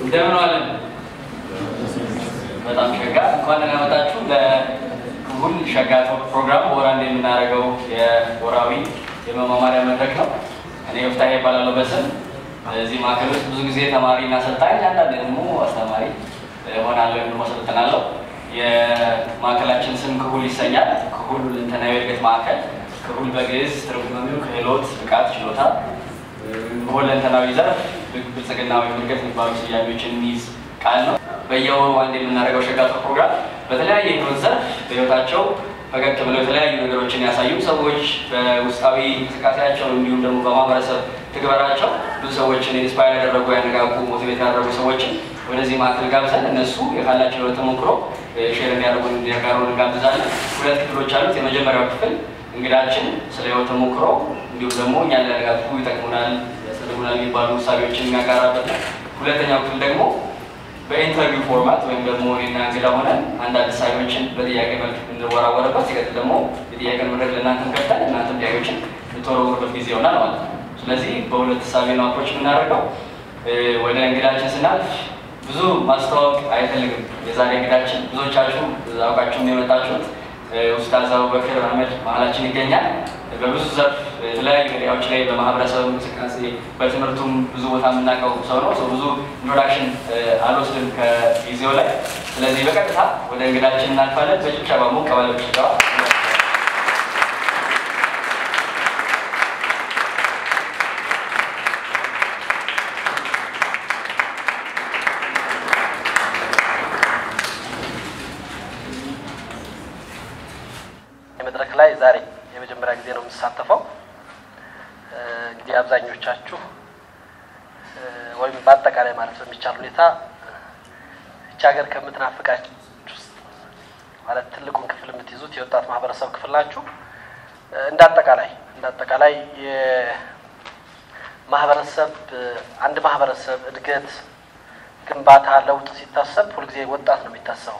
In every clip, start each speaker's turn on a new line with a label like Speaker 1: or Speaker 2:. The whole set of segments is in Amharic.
Speaker 1: እንደምን ዋለን? በጣም ሸጋ እንኳን ደህና መጣችሁ። ለክቡል ሸጋ ፕሮግራም በወር አንዴ የምናደርገው የወራዊ የመማማሪያ መድረክ ነው። እኔ ወፍታሄ ይባላለሁ በስም እዚህ ማዕከል ውስጥ ብዙ ጊዜ ተማሪና አሰልጣኝ፣ አንዳንድ ደግሞ አስተማሪ ሆናለሁ ወይም ደግሞ አሰልጥናለሁ። የማዕከላችን ስም ክሁል ይሰኛል። ክሁል ሁለንተናዊ እድገት ማዕከል። ክሁል በግዕዝ ትርጉሙ ክህሎት፣ ብቃት፣ ችሎታ በሁለንተናዊ ዘርፍ ብልጽግናዊ እድገት የሚባሉ ስያሜዎችን የሚይዝ ቃል ነው። በየወሩ አንድ የምናደርገው ሸጋቶ ፕሮግራም በተለያየ ህይወት ዘርፍ በህይወታቸው ፈቀቅ ብለው የተለያዩ ነገሮችን ያሳዩ ሰዎች በውስጣዊ እንቅስቃሴያቸው እንዲሁም ደግሞ በማህበረሰብ ትግበራቸው ብዙ ሰዎችን ኢንስፓየር ያደረጉ ያነቃቁ፣ ሞቲቬት ያደረጉ ሰዎችን ወደዚህ ማዕከል ጋብዘን እነሱ የካላቸው ህይወት ተሞክሮ ሼር እንዲያደርጉን እንዲያጋሩን እንጋብዛለን። ሁለት ክፍሎች አሉት። የመጀመሪያው ክፍል እንግዳችን ስለ ህይወት ተሞክሮ እንዲሁም ደግሞ እኛን ሊያነቃቁ ይጠቅሙናል፣ ያስፈልጉናል የሚባሉ ውሳቤዎችን የሚያጋራበት ነው። ሁለተኛው ክፍል ደግሞ በኢንተርቪው ፎርማት ወይም ደግሞ እኔና እንግዳ ሆነን አንዳንድ ሳቢዎችን በጥያቄ መልክ እንወራወረበት። ሲቀጥል ደግሞ የጥያቄ መድረክ ለእናንተም ከፍተን እናንተም ጥያቄዎችን ልትወረውሩበት ጊዜ ይሆናል ማለት ነው። ስለዚህ በሁለት ሳቢ ነው አፕሮች የምናደርገው። ወደ እንግዳችን ስናልፍ ብዙ ማስተዋወቅ አይፈልግም። የዛሬ እንግዳችን ብዙዎቻችሁ አውቃችሁም የመጣችሁት ኡስታዝ አቡበክር አህመድ መሀላችን ይገኛል። በብዙ ዘርፍ የተለያዩ ሚዲያዎች ላይ በማህበረሰብ እንቅስቃሴ በትምህርቱም ብዙ ቦታ የምናውቀው ሰው ነው። ብዙ ኢንትሮዳክሽን አልወስድም ከጊዜው ላይ። ስለዚህ በቀጥታ ወደ እንግዳችን እናልፋለን። በጭብጨባ ሞቅ ባለ ጭብጨባ
Speaker 2: መድረክ ላይ ዛሬ የመጀመሪያ ጊዜ ነው የምሳተፈው። እንግዲህ አብዛኞቻችሁ ወይም በአጠቃላይ ማለት በሚቻል ሁኔታ እቺ ሀገር ከምትናፍቃችሁ ውስጥ ማለት ትልቁን ክፍል የምትይዙት የወጣት ማህበረሰብ ክፍል ናችሁ። እንደ አጠቃላይ እንደ አጠቃላይ የማህበረሰብ አንድ ማህበረሰብ እድገት፣ ግንባታ፣ ለውጥ ሲታሰብ ሁልጊዜ ወጣት ነው የሚታሰበው።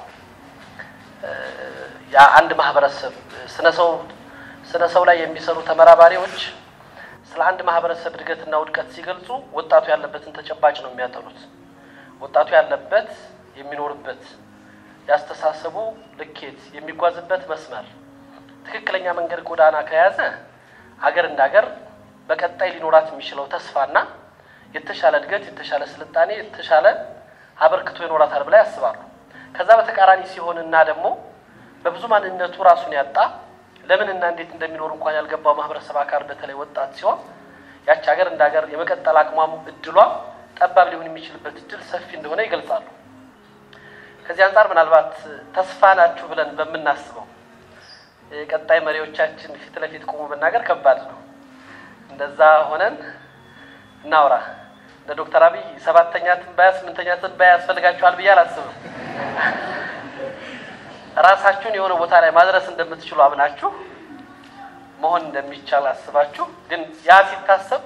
Speaker 2: የአንድ ማህበረሰብ ስነ ሰው ስነ ሰው ላይ የሚሰሩ ተመራማሪዎች ስለ አንድ ማህበረሰብ እድገትና ውድቀት ሲገልጹ ወጣቱ ያለበትን ተጨባጭ ነው የሚያጠኑት። ወጣቱ ያለበት የሚኖርበት ያስተሳሰቡ ልኬት የሚጓዝበት መስመር ትክክለኛ መንገድ ጎዳና ከያዘ አገር እንደ ሀገር በቀጣይ ሊኖራት የሚችለው ተስፋና የተሻለ እድገት፣ የተሻለ ስልጣኔ፣ የተሻለ አበርክቶ ይኖራታል ብላ ያስባሉ። ከዛ በተቃራኒ ሲሆንና ደግሞ በብዙ ማንነቱ ራሱን ያጣ ለምን እና እንዴት እንደሚኖር እንኳን ያልገባው ማህበረሰብ አካል በተለይ ወጣት ሲሆን ያች ሀገር እንደ ሀገር የመቀጠል አቅሟም እድሏ ጠባብ ሊሆን የሚችልበት እድል ሰፊ እንደሆነ ይገልጻሉ። ከዚህ አንጻር ምናልባት ተስፋ ናችሁ ብለን በምናስበው ቀጣይ መሪዎቻችን ፊት ለፊት ቆሞ መናገር ከባድ ነው። እንደዛ ሆነን እናውራ። እንደ ዶክተር አብይ ሰባተኛ ትንባያ ስምንተኛ ትንባያ ያስፈልጋችኋል ብዬ አላስብም። ራሳችሁን የሆነ ቦታ ላይ ማድረስ እንደምትችሉ አምናችሁ መሆን እንደሚቻል አስባችሁ፣ ግን ያ ሲታሰብ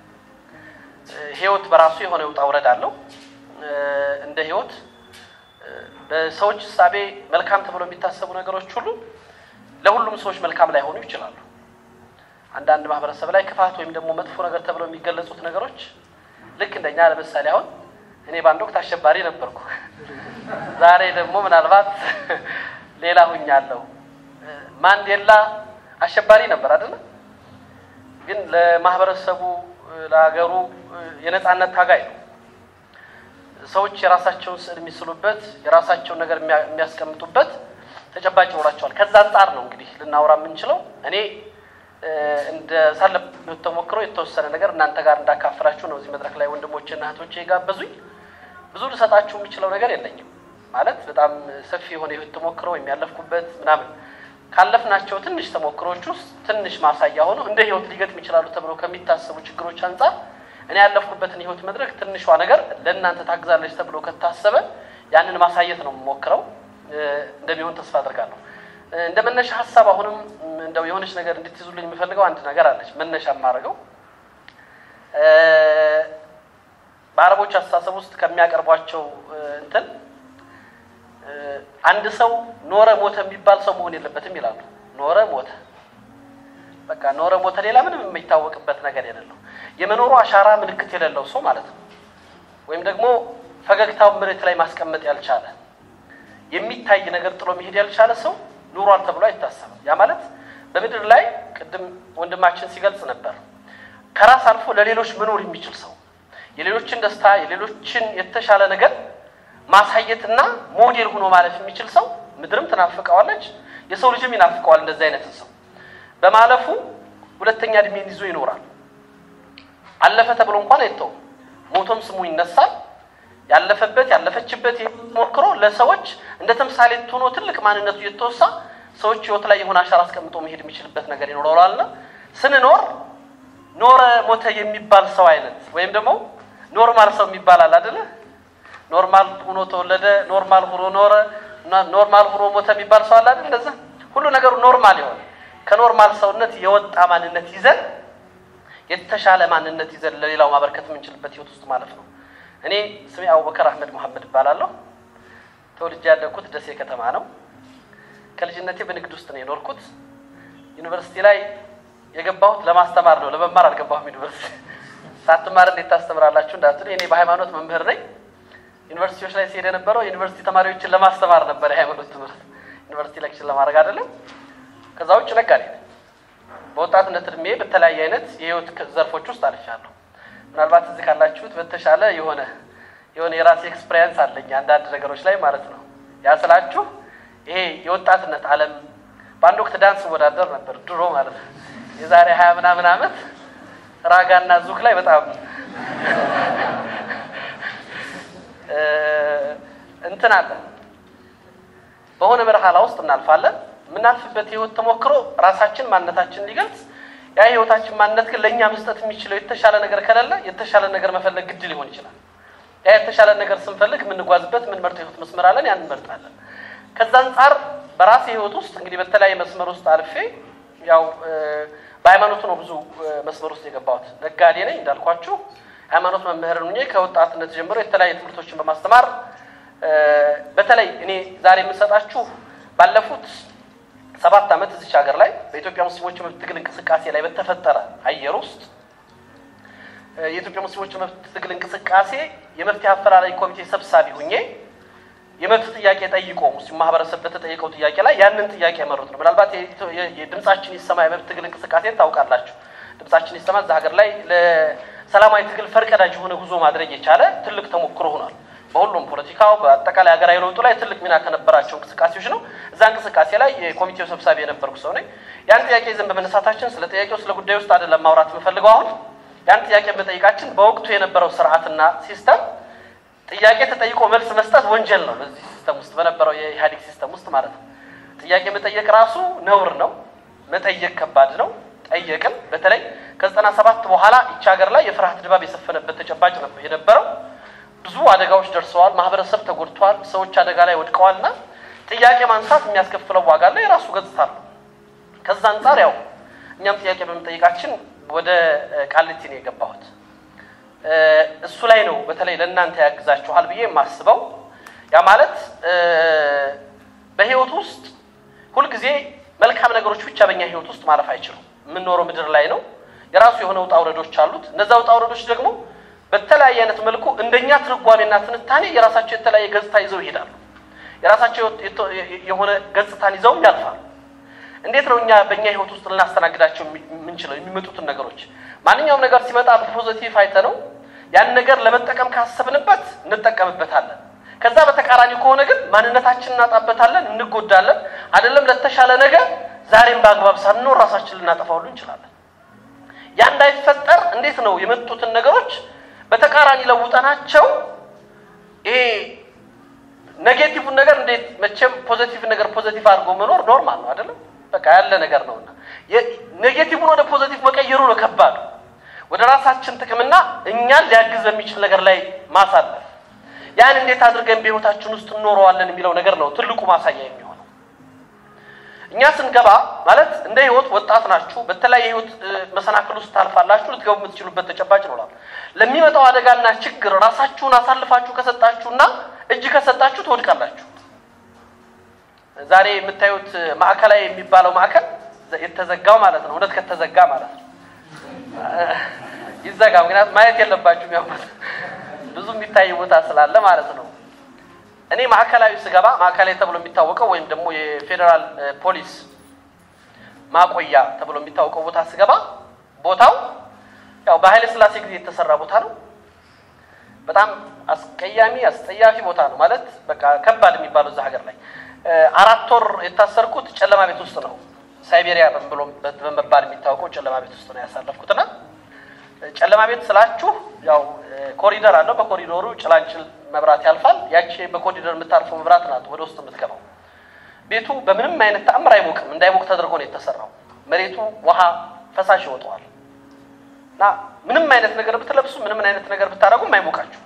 Speaker 2: ህይወት በራሱ የሆነ ውጣ ውረድ አለው። እንደ ህይወት በሰዎች እሳቤ መልካም ተብሎ የሚታሰቡ ነገሮች ሁሉ ለሁሉም ሰዎች መልካም ላይሆኑ ይችላሉ። አንዳንድ ማህበረሰብ ላይ ክፋት ወይም ደግሞ መጥፎ ነገር ተብለው የሚገለጹት ነገሮች ልክ እንደኛ ለምሳሌ አሁን እኔ በአንድ ወቅት አሸባሪ ነበርኩ። ዛሬ ደግሞ ምናልባት ሌላ ሁኛለሁ። ማንዴላ አሸባሪ ነበር አይደለ? ግን ለማህበረሰቡ ለሀገሩ የነጻነት ታጋይ ነው። ሰዎች የራሳቸውን ስዕል የሚስሉበት የራሳቸውን ነገር የሚያስቀምጡበት ተጨባጭ ይኖራቸዋል። ከዛ አንጻር ነው እንግዲህ ልናወራ የምንችለው። እኔ እንደ ሳለፍ ተሞክሮ የተወሰነ ነገር እናንተ ጋር እንዳካፍላችሁ ነው እዚህ መድረክ ላይ ወንድሞቼና እህቶቼ የጋበዙኝ። ብዙ ልሰጣችሁ የምችለው ነገር የለኝም ማለት በጣም ሰፊ የሆነ የህይወት ተሞክሮ የሚያለፍኩበት ምናምን ካለፍናቸው ትንሽ ተሞክሮች ውስጥ ትንሽ ማሳያ ሆኖ እንደ ህይወት ሊገጥም ይችላሉ ተብሎ ከሚታሰቡ ችግሮች አንጻር እኔ ያለፍኩበትን ህይወት መድረክ ትንሿ ነገር ለእናንተ ታግዛለች ተብሎ ከታሰበ ያንን ማሳየት ነው የምሞክረው። እንደሚሆን ተስፋ አድርጋለሁ። እንደ መነሻ ሀሳብ አሁንም እንደው የሆነች ነገር እንድትይዙልኝ የምፈልገው አንድ ነገር አለች። መነሻ የማደርገው በአረቦች አስተሳሰብ ውስጥ ከሚያቀርቧቸው እንትን አንድ ሰው ኖረ ሞተ የሚባል ሰው መሆን የለበትም ይላሉ። ኖረ ሞተ በቃ ኖረ ሞተ፣ ሌላ ምንም የሚታወቅበት ነገር የሌለው የመኖሩ አሻራ ምልክት የሌለው ሰው ማለት ነው። ወይም ደግሞ ፈገግታውን መሬት ላይ ማስቀመጥ ያልቻለ የሚታይ ነገር ጥሎ መሄድ ያልቻለ ሰው ኑሯል ተብሎ አይታሰብም። ያ ማለት በምድር ላይ ቅድም ወንድማችን ሲገልጽ ነበር ከራስ አልፎ ለሌሎች መኖር የሚችል ሰው የሌሎችን ደስታ የሌሎችን የተሻለ ነገር ማሳየትና ሞዴል ሆኖ ማለፍ የሚችል ሰው ምድርም ትናፍቀዋለች፣ የሰው ልጅም ይናፍቀዋል። እንደዚህ አይነትን ሰው በማለፉ ሁለተኛ እድሜን ይዞ ይኖራል። አለፈ ተብሎ እንኳን አይተውም። ሞቶም ስሙ ይነሳል። ያለፈበት ያለፈችበት ሞክሮ ለሰዎች እንደ ተምሳሌት ሆኖ ትልቅ ማንነቱ እየተወሳ ሰዎች ህይወት ላይ የሆነ አሻራ አስቀምጦ መሄድ የሚችልበት ነገር ይኖረዋልና ስንኖር ኖረ ሞተ የሚባል ሰው አይነት ወይም ደግሞ ኖርማል ሰው የሚባል አለ አይደለ? ኖርማል ሆኖ ተወለደ፣ ኖርማል ሆኖ ኖረ፣ ኖርማል ሆኖ ሞተ የሚባል ሰው አለ አይደል? እንደዛ ሁሉ ነገሩ ኖርማል የሆነ ከኖርማል ሰውነት የወጣ ማንነት ይዘን የተሻለ ማንነት ይዘን ለሌላው ማበርከት የምንችልበት ህይወት ውስጥ ማለት ነው። እኔ ስሜ አቡበከር አህመድ መሐመድ እባላለሁ። ተወልጄ ያደግኩት ደሴ ከተማ ነው። ከልጅነቴ በንግድ ውስጥ ነው የኖርኩት። ዩኒቨርሲቲ ላይ የገባሁት ለማስተማር ነው፣ ለመማር አልገባሁም። ዩኒቨርሲቲ ሳትማር እንዴት ታስተምራላችሁ እንዳትሉ፣ እኔ በሃይማኖት መምህር ነኝ። ዩኒቨርሲቲዎች ላይ ሲሄድ የነበረው ዩኒቨርሲቲ ተማሪዎችን ለማስተማር ነበር፣ የሃይማኖት ትምህርት ዩኒቨርሲቲ ሌክቸር ለማድረግ አይደለም። ከዛ ውጭ ነጋዴ ነኝ። በወጣትነት እድሜ በተለያየ አይነት የህይወት ዘርፎች ውስጥ አልሻለሁ። ምናልባት እዚህ ካላችሁት በተሻለ የሆነ የሆነ የራሴ ኤክስፔሪየንስ አለኝ አንዳንድ ነገሮች ላይ ማለት ነው። ያ ስላችሁ ይሄ የወጣትነት ዓለም በአንድ ወቅት ዳንስ ወዳደር ነበር ድሮ ማለት ነው። የዛሬ ሀያ ምናምን ዓመት ራጋና ዙክ ላይ በጣም እንትን አለ። በሆነ በረሃላ ውስጥ እናልፋለን። የምናልፍበት የህይወት ተሞክሮ ራሳችን ማንነታችን ሊገልጽ ያ የህይወታችን ማንነት ግን ለእኛ መስጠት የሚችለው የተሻለ ነገር ከሌለ የተሻለ ነገር መፈለግ ግድ ሊሆን ይችላል። ያ የተሻለ ነገር ስንፈልግ የምንጓዝበት የምንመርጠው የህይወት መስመር አለን፣ ያን እንመርጣለን። ከዛ አንጻር በራሴ ህይወት ውስጥ እንግዲህ በተለያየ መስመር ውስጥ አልፌ ያው በሃይማኖቱ ነው ብዙ መስመር ውስጥ የገባሁት። ነጋዴ ነኝ እንዳልኳችሁ፣ ሃይማኖት መምህር ሆኜ ከወጣትነት ጀምሮ የተለያዩ ትምህርቶችን በማስተማር በተለይ እኔ ዛሬ የምሰጣችሁ ባለፉት ሰባት ዓመት እዚች ሀገር ላይ በኢትዮጵያ ሙስሊሞች መብት ትግል እንቅስቃሴ ላይ በተፈጠረ አየር ውስጥ የኢትዮጵያ ሙስሊሞች መብት ትግል እንቅስቃሴ የመፍትሄ አፈላላይ ኮሚቴ ሰብሳቢ ሁኜ የመብት ጥያቄ ጠይቆ ሙስሊም ማህበረሰብ በተጠየቀው ጥያቄ ላይ ያንን ጥያቄ ያመሩት ነው። ምናልባት የድምጻችን ይሰማ የመብት ትግል እንቅስቃሴ ታውቃላችሁ። ድምጻችን ይሰማ እዛ ሀገር ላይ ለሰላማዊ ትግል ፈርቀዳጅ የሆነ ጉዞ ማድረግ የቻለ ትልቅ ተሞክሮ ሆኗል። በሁሉም ፖለቲካው በአጠቃላይ ሀገራዊ ለውጡ ላይ ትልቅ ሚና ከነበራቸው እንቅስቃሴዎች ነው። እዛ እንቅስቃሴ ላይ የኮሚቴው ሰብሳቢ የነበርኩ ሰው ነኝ። ያን ጥያቄ ይዘን በመነሳታችን ስለ ጥያቄው ስለ ጉዳዩ ውስጥ አይደለም ማውራት የምፈልገው አሁን ያን ጥያቄ በመጠየቃችን በወቅቱ የነበረው ስርዓትና ሲስተም ጥያቄ ተጠይቆ መልስ መስጠት ወንጀል ነው። በዚህ ሲስተም ውስጥ በነበረው የኢህአዴግ ሲስተም ውስጥ ማለት ነው። ጥያቄ መጠየቅ ራሱ ነውር ነው። መጠየቅ ከባድ ነው። ጠየቅን። በተለይ ከዘጠና ሰባት በኋላ ይቺ ሀገር ላይ የፍርሃት ድባብ የሰፈነበት ተጨባጭ ነበር የነበረው። ብዙ አደጋዎች ደርሰዋል። ማህበረሰብ ተጎድተዋል። ሰዎች አደጋ ላይ ወድቀዋል። እና ጥያቄ ማንሳት የሚያስከፍለው ዋጋ አለ፣ የራሱ ገጽታ አለው። ከዛ አንጻር ያው እኛም ጥያቄ በመጠየቃችን ወደ ቃሊቲ ነው የገባሁት። እሱ ላይ ነው በተለይ ለእናንተ ያግዛችኋል ብዬ የማስበው። ያ ማለት በህይወት ውስጥ ሁልጊዜ መልካም ነገሮች ብቻ በእኛ ህይወት ውስጥ ማለፍ አይችሉም። የምንኖረው ምድር ላይ ነው። የራሱ የሆነ ውጣ ውረዶች አሉት። እነዛ ውጣ ውረዶች ደግሞ በተለያየ አይነት መልኩ እንደኛ ትርጓሜና ትንታኔ የራሳቸው የተለያየ ገጽታ ይዘው ይሄዳሉ። የራሳቸው የሆነ ገጽታን ይዘውም ያልፋሉ። እንዴት ነው እኛ በእኛ ህይወት ውስጥ ልናስተናግዳቸው የምንችለው? የሚመጡትን ነገሮች ማንኛውም ነገር ሲመጣ በፖዘቲቭ አይተ ነው ያን ነገር ለመጠቀም ካሰብንበት እንጠቀምበታለን። ከዛ በተቃራኒ ከሆነ ግን ማንነታችን እናጣበታለን፣ እንጎዳለን። አይደለም ለተሻለ ነገር ዛሬም በአግባብ ሳንኖር ራሳችን ልናጠፋ ሁሉ እንችላለን። ያ እንዳይፈጠር እንዴት ነው የመጡትን ነገሮች በተቃራኒ ለውጠናቸው ይሄ ኔጌቲቭን ነገር እንዴት መቼም ፖዘቲቭ ነገር ፖዘቲቭ አድርጎ መኖር ኖርማል ነው አይደለም? በቃ ያለ ነገር ነውና ኔጌቲቭን ወደ ፖዘቲቭ መቀየሩ ነው ከባዱ። ወደ ራሳችን ጥቅምና እኛን ሊያግዝ በሚችል ነገር ላይ ማሳለፍ፣ ያን እንዴት አድርገን በህይወታችን ውስጥ እንኖረዋለን የሚለው ነገር ነው ትልቁ ማሳያ የሚሆነው። እኛ ስንገባ ማለት እንደ ህይወት ወጣት ናችሁ፣ በተለያየ ህይወት መሰናክል ውስጥ ታልፋላችሁ፣ ልትገቡ የምትችሉበት ተጨባጭ ይኖራል። ለሚመጣው አደጋና ችግር ራሳችሁን አሳልፋችሁ ከሰጣችሁና እጅ ከሰጣችሁ ትወድቃላችሁ። ዛሬ የምታዩት ማዕከላዊ የሚባለው ማዕከል የተዘጋው ማለት ነው። እውነት ከተዘጋ ማለት ነው ይዘጋ። ምክንያቱም ማየት የለባችሁም ያው ብዙ የሚታይ ቦታ ስላለ ማለት ነው። እኔ ማዕከላዊ ስገባ ማዕከላዊ ተብሎ የሚታወቀው ወይም ደግሞ የፌዴራል ፖሊስ ማቆያ ተብሎ የሚታወቀው ቦታ ስገባ ቦታው ያው በኃይለ ሥላሴ ጊዜ የተሰራ ቦታ ነው። በጣም አስቀያሚ አስጠያፊ ቦታ ነው ማለት በቃ ከባድ የሚባለው እዛ ሀገር ላይ አራት ወር የታሰርኩት ጨለማ ቤት ውስጥ ነው። ሳይቤሪያ በመባል የሚታወቀው ጨለማ ቤት ውስጥ ነው ያሳለፍኩትና ጨለማ ቤት ስላችሁ ያው ኮሪደር አለው። በኮሪደሩ ጭላንጭል መብራት ያልፋል። ያቺ በኮሪደር የምታልፈው መብራት ናት ወደ ውስጥ የምትገባው። ቤቱ በምንም አይነት ተአምር አይሞቅም። እንዳይሞቅ ተደርጎ ነው የተሰራው። መሬቱ ውሃ ፈሳሽ ይወጣዋል እና ምንም አይነት ነገር ብትለብሱ ምንም አይነት ነገር ብታደርጉም አይሞቃችሁ።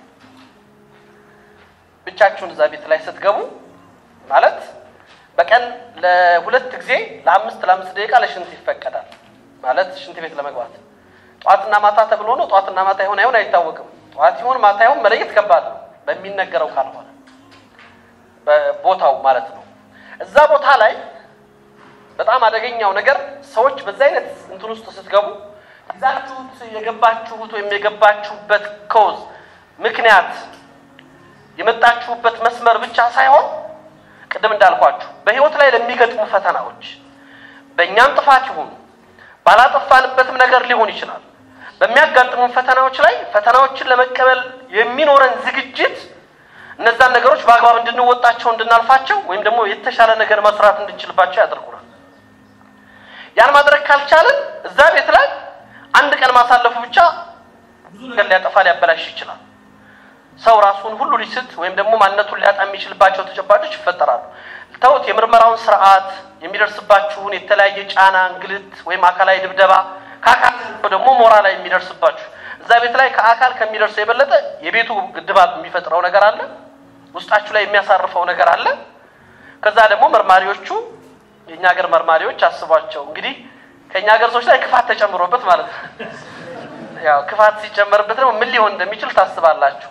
Speaker 2: ብቻችሁን እዛ ቤት ላይ ስትገቡ ማለት በቀን ለሁለት ጊዜ ለአምስት ለአምስት ደቂቃ ለሽንት ይፈቀዳል። ማለት ሽንት ቤት ለመግባት ጠዋትና ማታ ተብሎ ነው። ጠዋትና ማታ ይሆን አይሆን አይታወቅም። ጠዋት ይሆን ማታ ይሆን መለየት ከባድ ነው፣ በሚነገረው ካልሆነ በቦታው ማለት ነው። እዛ ቦታ ላይ በጣም አደገኛው ነገር ሰዎች በዛ አይነት እንትን ውስጥ ስትገቡ ይዛችሁት የገባችሁት ወይም የገባችሁበት ኮዝ ምክንያት የመጣችሁበት መስመር ብቻ ሳይሆን ቅድም እንዳልኳችሁ በህይወት ላይ ለሚገጥሙ ፈተናዎች በእኛም ጥፋት ይሁን ባላጠፋንበትም ነገር ሊሆን ይችላል። በሚያጋጥሙን ፈተናዎች ላይ ፈተናዎችን ለመቀበል የሚኖረን ዝግጅት እነዛን ነገሮች በአግባብ እንድንወጣቸው እንድናልፋቸው ወይም ደግሞ የተሻለ ነገር መስራት እንድንችልባቸው ያደርጉናል። ያን ማድረግ ካልቻለን እዛ ቤት ላይ አንድ ቀን ማሳለፉ ብቻ ብዙ ነገር ሊያጠፋ ሊያበላሽ ይችላል። ሰው ራሱን ሁሉ ሊስት ወይም ደግሞ ማንነቱን ሊያጣ የሚችልባቸው ተጨባጮች ይፈጠራሉ። ተውት፣ የምርመራውን ስርዓት የሚደርስባችሁን የተለያየ ጫና፣ እንግልት ወይም አካላዊ ድብደባ ከአካል ደግሞ ሞራላዊ የሚደርስባችሁ እዛ ቤት ላይ ከአካል ከሚደርሰው የበለጠ የቤቱ ድባብ የሚፈጥረው ነገር አለ። ውስጣችሁ ላይ የሚያሳርፈው ነገር አለ። ከዛ ደግሞ መርማሪዎቹ የእኛ ሀገር መርማሪዎች አስቧቸው እንግዲህ ከእኛ ሀገር ሰዎች ላይ ክፋት ተጨምሮበት ማለት ነው። ያው ክፋት ሲጨመርበት ደግሞ ምን ሊሆን እንደሚችል ታስባላችሁ።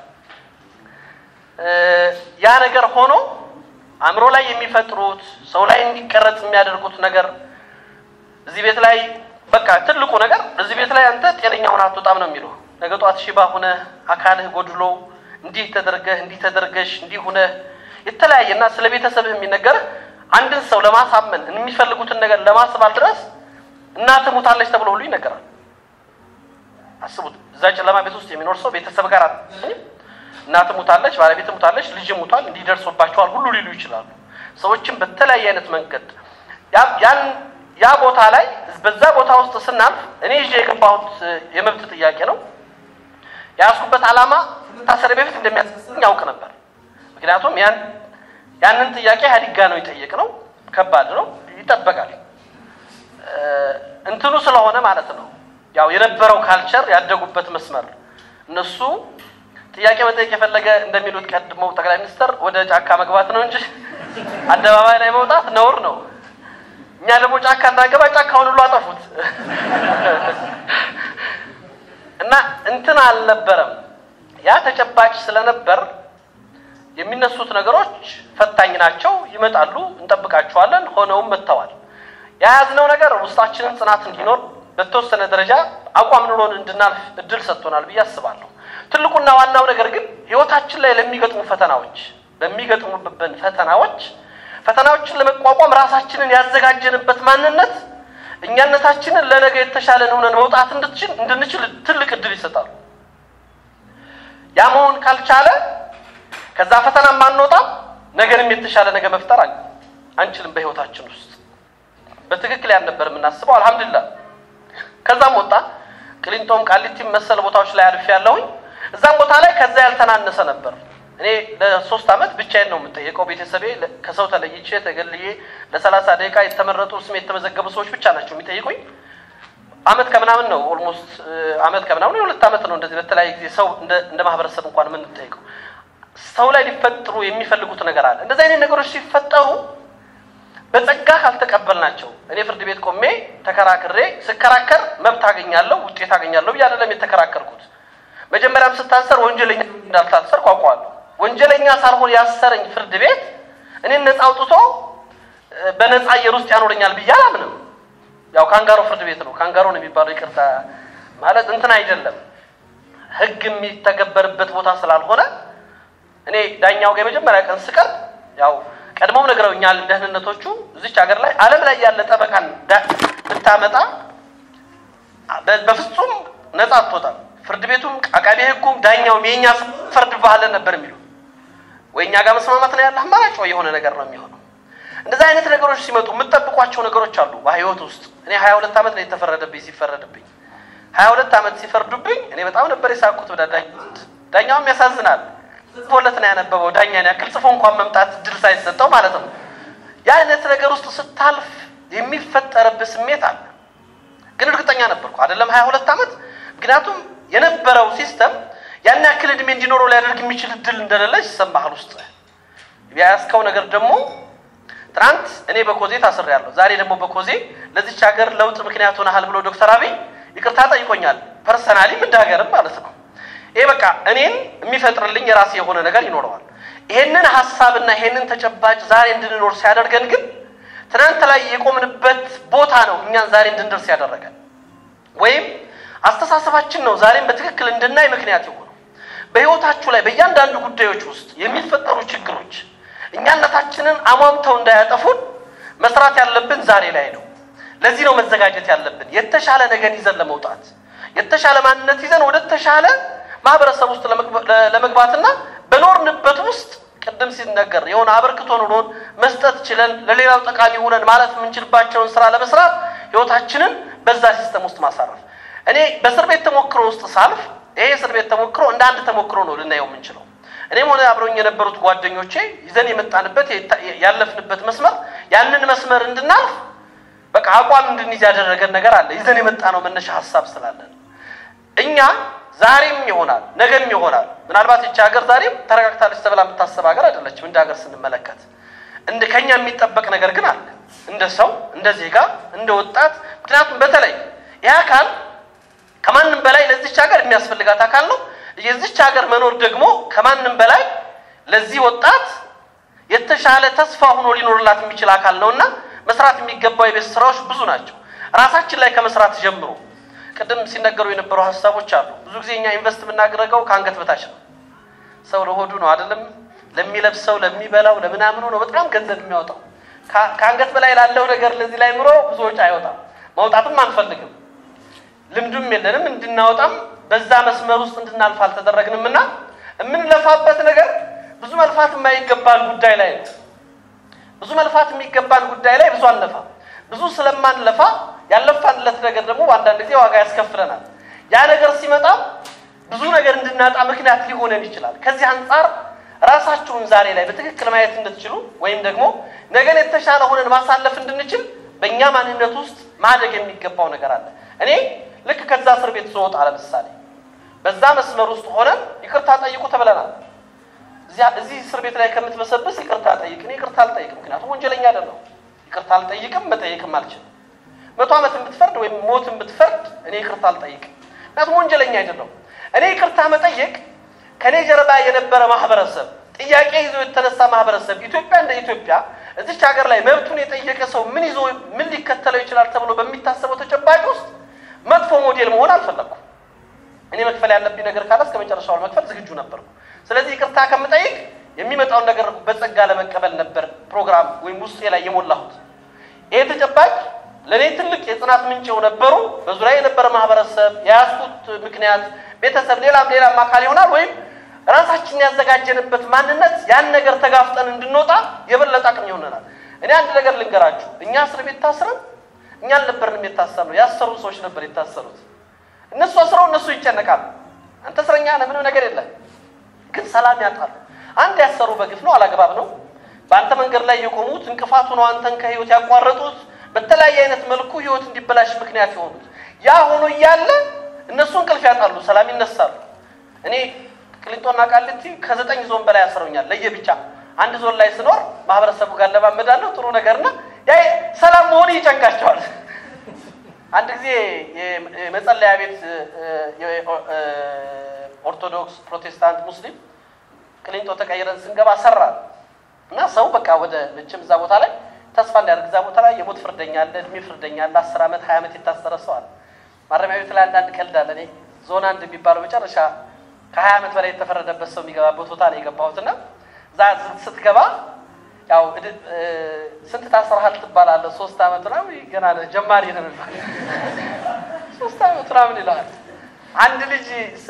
Speaker 2: ያ ነገር ሆኖ አእምሮ ላይ የሚፈጥሩት ሰው ላይ እንዲቀረጽ የሚያደርጉት ነገር እዚህ ቤት ላይ በቃ ትልቁ ነገር እዚህ ቤት ላይ አንተ ጤነኛ ሆነህ አትወጣም ነው የሚለው። ነገ ጧት ሽባ ሆነህ አካልህ ጎድሎ እንዲህ ተደርገህ እንዲህ ተደርገሽ እንዲህ ሆነህ የተለያየና ስለ ቤተሰብህ የሚነገርህ አንድን ሰው ለማሳመን የሚፈልጉትን ነገር ለማስባል ድረስ እናትህ ሙታለች ተብሎ ሁሉ ይነገራል። አስቡት፣ እዛ ጨለማ ቤት ውስጥ የሚኖር ሰው ቤተሰብ ጋር አትገኝም። እናትህ ሙታለች፣ ባለቤት ሙታለች፣ ልጅ ሙቷል፣ እንዲህ ደርሶባቸዋል ሁሉ ሊሉ ይችላሉ። ሰዎችም በተለያየ አይነት መንገድ ያን ያ ቦታ ላይ በዛ ቦታ ውስጥ ስናልፍ እኔ ይዤ የገባሁት የመብት ጥያቄ ነው። የያዝኩበት ዓላማ ታሰሪ በፊት እንደሚያስኝ ያውቅ ነበር። ምክንያቱም ያን ያንን ጥያቄ ኢህአዴግ ጋ ነው የጠየቅ ነው። ከባድ ነው፣ ይጠበቃል። እንትኑ ስለሆነ ማለት ነው ያው የነበረው ካልቸር ያደጉበት መስመር እነሱ ጥያቄ መጠየቅ የፈለገ እንደሚሉት ቀድመው ጠቅላይ ሚኒስትር ወደ ጫካ መግባት ነው እንጂ አደባባይ ላይ መውጣት ነውር ነው። እኛ ደግሞ ጫካ እንዳገባ ጫካውን ሁሉ አጠፉት እና እንትን አልነበረም። ያ ተጨባጭ ስለነበር የሚነሱት ነገሮች ፈታኝ ናቸው፣ ይመጣሉ፣ እንጠብቃቸዋለን። ሆነውም መጥተዋል። የያዝነው ነገር ውስጣችንን ጽናት እንዲኖር በተወሰነ ደረጃ አቋም ኑሮን እንድናልፍ እድል ሰጥቶናል ብዬ አስባለሁ። ትልቁና ዋናው ነገር ግን ህይወታችን ላይ ለሚገጥሙ ፈተናዎች በሚገጥሙብን ፈተናዎች ፈተናዎችን ለመቋቋም ራሳችንን ያዘጋጀንበት ማንነት እኛነታችንን ለነገ የተሻለን ሆነን መውጣት እንድንችል ትልቅ እድል ይሰጣሉ። ያ መሆን ካልቻለ ከዛ ፈተና ማንወጣም፣ ነገርም የተሻለ ነገር መፍጠር አንችልም በህይወታችን ውስጥ። በትክክል ያን ነበር የምናስበው። አልሐምዱሊላህ ከዛም ወጣ ቅሊንጦም ቃሊቲም መሰል ቦታዎች ላይ አልፌ ያለሁኝ እዛም ቦታ ላይ ከዛ ያልተናነሰ ነበር። እኔ ለሶስት ዓመት ብቻዬን ነው የምጠየቀው። ቤተሰቤ ከሰው ተለይቼ ተገልዬ ለሰላሳ ደቂቃ የተመረጡ ስሜ የተመዘገቡ ሰዎች ብቻ ናቸው የሚጠይቁኝ። አመት ከምናምን ነው ኦልሞስት አመት ከምናምን የሁለት አመት ነው እንደዚህ በተለያየ ጊዜ ሰው እንደ ማህበረሰብ እንኳን የምንጠይቀው። ሰው ላይ ሊፈጥሩ የሚፈልጉት ነገር አለ። እንደዚህ አይነት ነገሮች ሲፈጠሩ በጸጋ ካልተቀበልናቸው እኔ ፍርድ ቤት ቆሜ ተከራክሬ ስከራከር መብት አገኛለሁ ውጤት አገኛለሁ ብዬ አይደለም የተከራከርኩት። መጀመሪያም ስታሰር ወንጀለኛ እንዳልታሰርኩ አውቀዋለሁ። ወንጀለኛ ሳልሆን ያሰረኝ ፍርድ ቤት እኔን ነፃ አውጥቶ በነፃ አየር ውስጥ ያኖረኛል ብዬ አላምንም። ያው ካንጋሮ ፍርድ ቤት ነው። ካንጋሮ ነው የሚባለው። ይቅርታ ማለት እንትን አይደለም። ህግ የሚተገበርበት ቦታ ስላልሆነ እኔ ዳኛው ጋር የመጀመሪያ ቀን ስቀርብ ያው ቀድሞም ነግረውኛል ደህንነቶቹ እዚች ሀገር ላይ ዓለም ላይ ያለ ጠበቃን ዳ- ብታመጣ በ- በፍጹም ነጻ አትወጣም። ፍርድ ቤቱም አቃቤ ህጉም ዳኛውም የእኛ ፈርድ ባህለን ነበር የሚሉ ወይ እኛ ጋር መስማማት ነው ያለ አማራጭ ወይ የሆነ ነገር ነው የሚሆነው። እንደዚህ አይነት ነገሮች ሲመጡ የምጠብቋቸው ነገሮች አሉ በህይወት ውስጥ። እኔ ሀያ ሁለት ዓመት ነው የተፈረደብኝ ሲፈረድብኝ ሀያ ሁለት ዓመት ሲፈርዱብኝ እኔ በጣም ነበር የሳቅኩት። ወደ ዳኝ ዳኛውም ያሳዝናል። ጽፎለት ነው ያነበበው ዳኛን ያክል ጽፎ እንኳን መምጣት ድል ሳይሰጠው ማለት ነው። ያ አይነት ነገር ውስጥ ስታልፍ የሚፈጠርብህ ስሜት አለ። ግን እርግጠኛ ነበርኩ አይደለም ሀያ ሁለት ዓመት ምክንያቱም የነበረው ሲስተም ያን ያክል እድሜ እንዲኖረው ሊያደርግ የሚችል እድል እንደሌለ ይሰማሃል ውስጥ የያዝከው ነገር ደግሞ ትናንት እኔ በኮዜ ታስሬያለሁ። ዛሬ ደግሞ በኮዜ ለዚች ሀገር ለውጥ ምክንያት ሆነሃል ብሎ ዶክተር አብይ ይቅርታ ጠይቆኛል። ፐርሰናሊም እንደ ሀገርም ማለት ነው። ይሄ በቃ እኔን የሚፈጥርልኝ የራሴ የሆነ ነገር ይኖረዋል። ይሄንን ሀሳብና ይሄንን ተጨባጭ ዛሬ እንድንኖር ሲያደርገን ግን ትናንት ላይ የቆምንበት ቦታ ነው እኛን ዛሬ እንድንደርስ ያደረገን ወይም አስተሳሰባችን ነው ዛሬም በትክክል እንድናይ ምክንያት የሆነው። በህይወታችሁ ላይ በእያንዳንዱ ጉዳዮች ውስጥ የሚፈጠሩ ችግሮች እኛነታችንን አሟምተው እንዳያጠፉን መስራት ያለብን ዛሬ ላይ ነው። ለዚህ ነው መዘጋጀት ያለብን የተሻለ ነገር ይዘን ለመውጣት የተሻለ ማንነት ይዘን ወደ ተሻለ ማህበረሰብ ውስጥ ለመግባ- ለ- ለመግባትና በኖርንበት ውስጥ ቅድም ሲነገር የሆነ አበርክቶ ኑሮን መስጠት ችለን ለሌላው ጠቃሚ ሆነን ማለት የምንችልባቸውን ስራ ለመስራት ህይወታችንን በዛ ሲስተም ውስጥ ማሳረፍ። እኔ በእስር ቤት ተሞክሮ ውስጥ ሳልፍ ይሄ እስር ቤት ተሞክሮ እንደ አንድ ተሞክሮ ነው ልናየው የምንችለው። እኔም ሆነ አብረውኝ የነበሩት ጓደኞቼ ይዘን የመጣንበት የታ- ያለፍንበት መስመር ያንን መስመር እንድናልፍ በቃ አቋም እንድንይዝ ያደረገን ነገር አለ። ይዘን የመጣ ነው መነሻ ሀሳብ ስላለን እኛ ዛሬም ይሆናል ነገም ይሆናል። ምናልባት ይቺ ሀገር ዛሬም ተረጋግታለች ተብላ የምታሰብ ሀገር አይደለችም። እንደ ሀገር ስንመለከት እንደ ከኛ የሚጠበቅ ነገር ግን አለ፣ እንደ ሰው፣ እንደ ዜጋ፣ እንደ ወጣት። ምክንያቱም በተለይ ይህ አካል ከማንም በላይ ለዚች ሀገር የሚያስፈልጋት አካል ነው። የዚች ሀገር መኖር ደግሞ ከማንም በላይ ለዚህ ወጣት የተሻለ ተስፋ ሆኖ ሊኖርላት የሚችል አካል ነው እና መስራት የሚገባው የቤት ስራዎች ብዙ ናቸው። ራሳችን ላይ ከመስራት ጀምሮ ቅድም ሲነገሩ የነበሩ ሀሳቦች አሉ። ብዙ ጊዜ እኛ ኢንቨስት የምናደርገው ከአንገት በታች ነው። ሰው ለሆዱ ነው አይደለም፣ ለሚለብሰው ለሚበላው፣ ለምናምኑ ነው በጣም ገንዘብ የሚያወጣው። ከ- ከአንገት በላይ ላለው ነገር ለዚህ ላይ ምሮ ብዙ ወጪ አይወጣም። ማውጣትም አንፈልግም። ልምዱም የለንም እንድናወጣም በዛ መስመር ውስጥ እንድናልፍ አልተደረግንም እና የምንለፋበት ነገር ብዙ መልፋት የማይገባን ጉዳይ ላይ ነው። ብዙ መልፋት የሚገባን ጉዳይ ላይ ብዙ አንለፋ። ብዙ ስለማንለፋ ያለፋንለት ነገር ደግሞ በአንዳንድ ጊዜ ዋጋ ያስከፍለናል። ያ ነገር ሲመጣ ብዙ ነገር እንድናጣ ምክንያት ሊሆነን ይችላል። ከዚህ አንጻር ራሳችሁን ዛሬ ላይ በትክክል ማየት እንድትችሉ ወይም ደግሞ ነገን የተሻለ ሆነን ማሳለፍ እንድንችል በእኛ ማንነት ውስጥ ማደግ የሚገባው ነገር አለ። እኔ ልክ ከዛ እስር ቤት ስወጣ ለምሳሌ በዛ መስመር ውስጥ ሆነን ይቅርታ ጠይቁ ተብለናል። እዚያ እዚህ እስር ቤት ላይ ከምትበሰብስ ይቅርታ ጠይቅ። እኔ ይቅርታ አልጠይቅም፣ ምክንያቱም ወንጀለኛ አይደለሁም። ይቅርታ አልጠይቅም፣ መጠየቅም አልችልም። መቶ ዓመት ብትፈርድ ወይም ሞት ብትፈርድ እኔ ይቅርታ አልጠይቅም፣ ምክንያቱም ወንጀለኛ አይደለሁም። እኔ ይቅርታ መጠየቅ ከእኔ ጀርባ የነበረ ማህበረሰብ፣ ጥያቄ ይዞ የተነሳ ማህበረሰብ፣ ኢትዮጵያ እንደ ኢትዮጵያ እዚች ሀገር ላይ መብቱን የጠየቀ ሰው ምን ይዞ ምን ሊከተለው ይችላል ተብሎ በሚታሰበው ተጨባጭ ውስጥ መጥፎ ሞዴል መሆን አልፈለኩም። እኔ መክፈል ያለብኝ ነገር ካለ እስከ መጨረሻው ለመክፈል ዝግጁ ነበርኩ። ስለዚህ ይቅርታ ከምጠይቅ የሚመጣውን ነገር በጸጋ ለመቀበል ነበር ፕሮግራም ወይም ውስጤ ላይ የሞላሁት። ይሄ ተጨባጭ ለእኔ ትልቅ የጽናት ምንጭ ነበሩ። በዙሪያ የነበረ ማህበረሰብ፣ የያዝኩት ምክንያት፣ ቤተሰብ፣ ሌላም ሌላም አካል ይሆናል ወይም ራሳችንን ያዘጋጀንበት ማንነት ያን ነገር ተጋፍጠን እንድንወጣ የበለጠ አቅም ይሆነናል። እኔ አንድ ነገር ልንገራችሁ። እኛ እስር ቤት ታስረን እኛ አልነበርንም የታሰርነው፣ ያሰሩ ሰዎች ነበር የታሰሩት። እነሱ አስረው እነሱ ይጨነቃሉ። አንተ እስረኛ ነህ፣ ምንም ነገር የለም፣ ግን ሰላም ያጣሉ። አንድ ያሰሩ በግፍ ነው፣ አላግባብ ነው። በአንተ መንገድ ላይ የቆሙት እንቅፋቱ ነው አንተን ከህይወት ያቋረጡት፣ በተለያየ አይነት መልኩ ህይወት እንዲበላሽ ምክንያት የሆኑት። ያ ሆኖ እያለ እነሱ እንቅልፍ ያጣሉ፣ ሰላም ይነሳሉ። እኔ ቅሊንጦና ቃሊቲ ከዘጠኝ ዞን በላይ ያስረውኛል ለየብቻ። አንድ ዞን ላይ ስኖር ማህበረሰቡ ጋር ለማመዳለሁ ጥሩ ነገርና ያ ሰላም መሆን ይጨንቃቸዋል። አንድ ጊዜ የመጸለያ ቤት ኦርቶዶክስ፣ ፕሮቴስታንት፣ ሙስሊም ቅሊንጦ ተቀይረን ስንገባ ሰራል እና ሰው በቃ ወደ መቼም እዛ ቦታ ላይ ተስፋ እንዲያደርግ እዛ ቦታ ላይ የሞት ፍርደኛ አለ፣ እድሜ ፍርደኛ አለ፣ አስር ዓመት ሀያ ዓመት የታሰረ ሰው አለ። ማረሚያ ቤት ላይ አንዳንድ ቀልድ አለ። እኔ ዞን አንድ የሚባለው መጨረሻ ከሀያ ዓመት በላይ የተፈረደበት ሰው የሚገባበት ቦታ ነው የገባሁት እና እዛ ስትገባ ያው ስንት ታስረሃል ትባላለህ። ሶስት ዓመት ምናምን ገና ነህ ጀማሪ ነህ ሶስት ዓመት ምናምን ይልሃል። አንድ ልጅ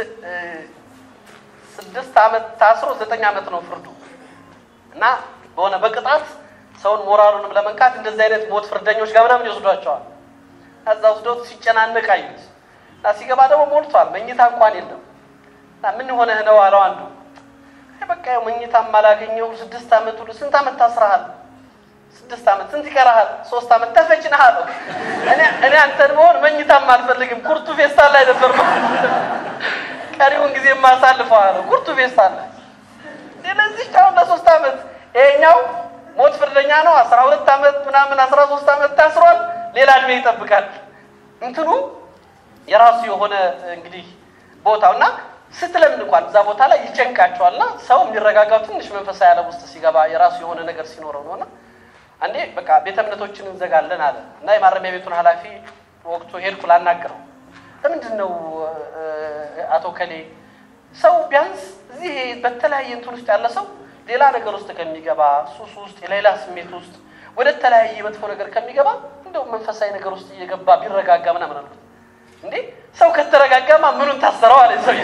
Speaker 2: ስድስት ዓመት ታስሮ ዘጠኝ ዓመት ነው ፍርዱ እና በሆነ በቅጣት ሰውን ሞራሉንም ለመንካት እንደዚህ አይነት ሞት ፍርደኞች ጋር ምናምን ይወስዷቸዋል። ከዛ ወስዶት ሲጨናነቅ አዩት እና ሲገባ ደግሞ ሞልቷል። መኝታ እንኳን የለም እና ምን ሆነህ ነው አለው አንዱ። በቃ ያው መኝታም አላገኘው ስድስት ዓመት ሁሉ ስንት ዓመት ታስረሃል? ስድስት ዓመት ስንት ይቀርሃል? ሶስት ዓመት ተፈጭነህ አለው። እኔ አንተን መሆን መኝታም አልፈልግም ኩርቱ ፌስታል ላይ ነበር ቀሪውን ጊዜ የማሳልፈው አለው። ኩርቱ ፌስታል ላይ ለዚህ አሁን ለሶስት ዓመት ይሄኛው ሞት ፍርደኛ ነው። አስራ ሁለት ዓመት ምናምን አስራ ሶስት ዓመት ታስሯል። ሌላ እድሜ ይጠብቃል። እንትኑ የራሱ የሆነ እንግዲህ ቦታው እና ስትለምድ እንኳን እዛ ቦታ ላይ ይጨንቃቸዋል። እና ሰው የሚረጋጋው ትንሽ መንፈሳዊ ዓለም ውስጥ ሲገባ የራሱ የሆነ ነገር ሲኖረው ነው። እና አንዴ በቃ ቤተ እምነቶችን እንዘጋለን አለ እና የማረሚያ ቤቱን ኃላፊ ወቅቱ ሄድኩ ላናግረው። ለምንድን ነው አቶ ከሌ ሰው ቢያንስ እዚህ በተለያየ እንትን ውስጥ ያለ ሰው ሌላ ነገር ውስጥ ከሚገባ ሱስ ውስጥ የሌላ ስሜት ውስጥ ወደ ተለያየ መጥፎ ነገር ከሚገባ እንደው መንፈሳዊ ነገር ውስጥ እየገባ ቢረጋጋ ምናምን አልኩት። እንዴ ሰው ከተረጋጋማ ምኑን ታሰረው አለ ሰው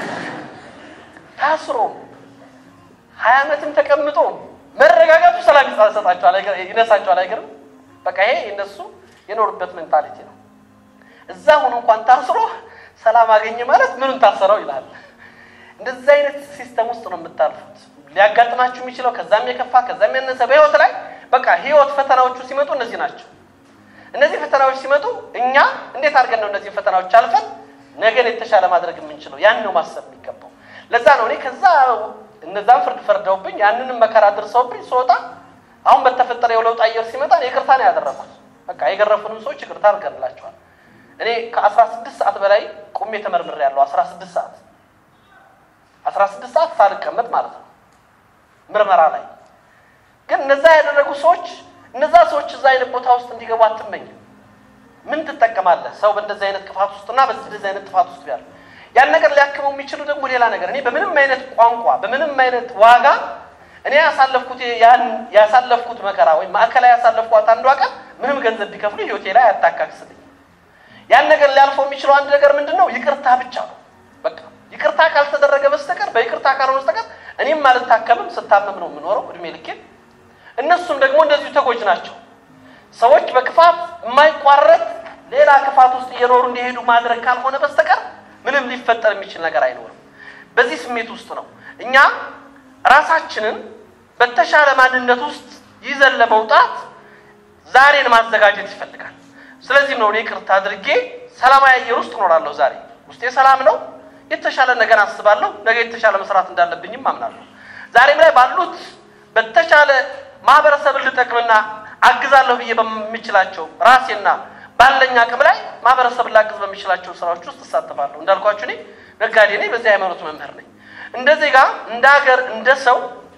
Speaker 2: ታስሮ ሀያ ዓመትም ተቀምጦ መረጋጋቱ ሰላም ይሰጣቸዋል፣ ይነሳቸዋል። አይገርም? በቃ ይሄ እነሱ የኖሩበት ሜንታሊቲ ነው። እዛ ሆኖ እንኳን ታስሮ ሰላም አገኘ ማለት ምኑን ታሰረው ይላል። እንደዚህ አይነት ሲስተም ውስጥ ነው የምታልፉት። ሊያጋጥማችሁ የሚችለው ከዛም የከፋ ከዛም ያነሰ በህይወት ላይ በቃ ህይወት ፈተናዎቹ ሲመጡ እነዚህ ናቸው። እነዚህ ፈተናዎች ሲመጡ እኛ እንዴት አድርገን ነው እነዚህ ፈተናዎች አልፈን ነገን የተሻለ ማድረግ የምንችለው? ያን ነው ማሰብ የሚገባው። ለዛ ነው እኔ ከዛ እነዛን ፍርድ ፈርደውብኝ ያንንም መከራ ደርሰውብኝ ስወጣ አሁን በተፈጠረ የለውጥ አየር ሲመጣ ይቅርታ ነው ያደረኩት። በቃ የገረፉንም ሰዎች ይቅርታ አድርገንላቸዋል። እኔ ከአስራ ስድስት ሰዓት በላይ ቁሜ ተመርምሬያለሁ። አስራ ስድስት ሰዓት አስራ ስድስት ሰዓት ሳልቀመጥ ማለት ነው ምርመራ ላይ ግን እነዛ ያደረጉ ሰዎች እነዛ ሰዎች እዛ አይነት ቦታ ውስጥ እንዲገቡ አትመኝም። ምን ትጠቀማለህ? ሰው በእንደዚህ አይነት ክፋት ውስጥና በዚህ አይነት ጥፋት ውስጥ ቢያል ያን ነገር ሊያክመው የሚችሉ ደግሞ ሌላ ነገር እኔ በምንም አይነት ቋንቋ በምንም አይነት ዋጋ እኔ ያሳለፍኩት ያን ያሳለፍኩት መከራ ወይም ማዕከላዊ ያሳለፍኳት አንዷ ቀን ምንም ገንዘብ ቢከፍሉ ህይወቴ ላይ አያታካክስልኝ። ያን ነገር ሊያልፈው የሚችለው አንድ ነገር ምንድን ነው? ይቅርታ ብቻ ነው። በቃ ይቅርታ ካልተደረገ በስተቀር በይቅርታ ካልሆነ በስተቀር እኔም አልታከምም፣ ስታመም ነው የምኖረው እድሜ ልኬን። እነሱም ደግሞ እንደዚሁ ተጎጅ ናቸው። ሰዎች በክፋት የማይቋረጥ ሌላ ክፋት ውስጥ እየኖሩ እንዲሄዱ ማድረግ ካልሆነ በስተቀር ምንም ሊፈጠር የሚችል ነገር አይኖርም። በዚህ ስሜት ውስጥ ነው እኛ ራሳችንን በተሻለ ማንነት ውስጥ ይዘን ለመውጣት ዛሬን ማዘጋጀት ይፈልጋል። ስለዚህም ነው እኔ ይቅርታ አድርጌ ሰላማዊ አየር ውስጥ እኖራለሁ። ዛሬ ውስጤ ሰላም ነው። የተሻለ ነገር አስባለሁ። ነገ የተሻለ መስራት እንዳለብኝም አምናለሁ። ዛሬም ላይ ባሉት በተሻለ ማህበረሰብን ልጠቅምና አግዛለሁ ብዬ በምችላቸው ራሴና ባለኝ አቅም ላይ ማህበረሰብን ላግዝ በሚችላቸው ስራዎች ውስጥ እሳተፋለሁ። እንዳልኳችሁ እኔ ነጋዴ ነኝ፣ በዚህ ሃይማኖት መምህር ነኝ። እንደ ዜጋ፣ እንደ ሀገር፣ እንደ ሰው